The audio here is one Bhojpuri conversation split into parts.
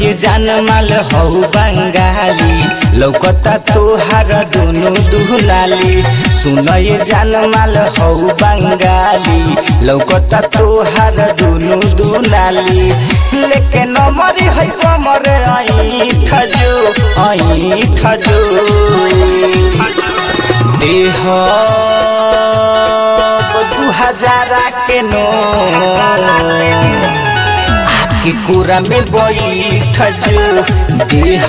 ये जान माल हऊ बंगाली लौकता तोहार दुनु दुलाली सुन ये जान माल हऊ बंगाली लौकता तोहार दुनु दुलाली लेके नमरी है कमर आई ठजो आई ठजो देह दू हजारा के नो आपकी कुरा में बैठ जो देह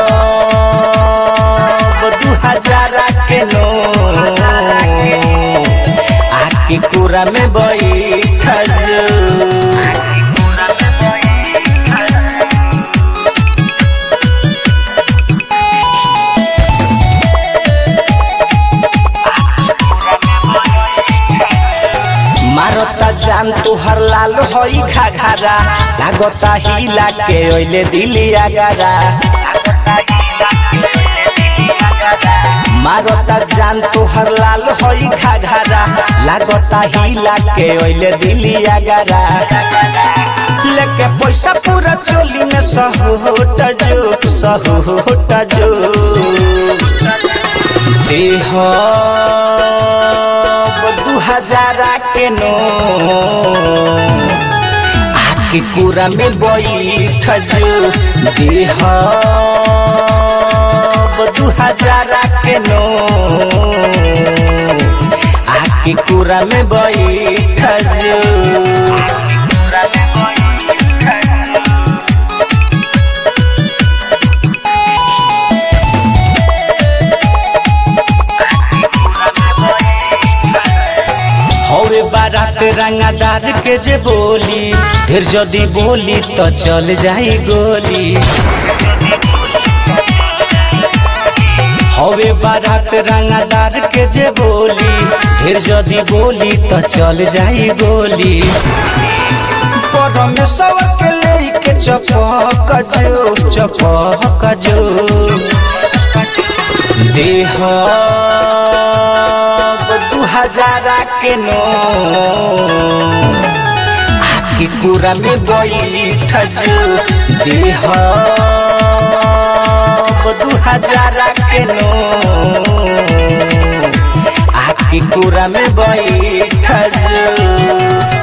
दू हजारा के नो आपकी कुरा में बैठ जो मारता जान तुहर लाल होई घाघरा लागता हिला के ओइले दिली आगारा मारता जान तुहर लाल होई घाघरा लागता हिला के ओइले दिली आगारा लेके पैसा पूरा चोली में सहोट जो सहोट जो देह दू हजारा के नो आपकी कुरा में बैठ जो देह दू हजारा के नो आपकी कुरा में बैठ जो हवे बारात रंगादार के जे बोली ढेर जदी बोली तो चल जाई गोली हवे बारात रंगादार के जे बोली ढेर जदी बोली तो चल जाई गोली परमेश्वर के लेके चपक जो चपक जो देह दू हजारा के नो आपकी कुरा में बैठ जो देह दू हजारा के नो आपकी कुरा में बैठ जो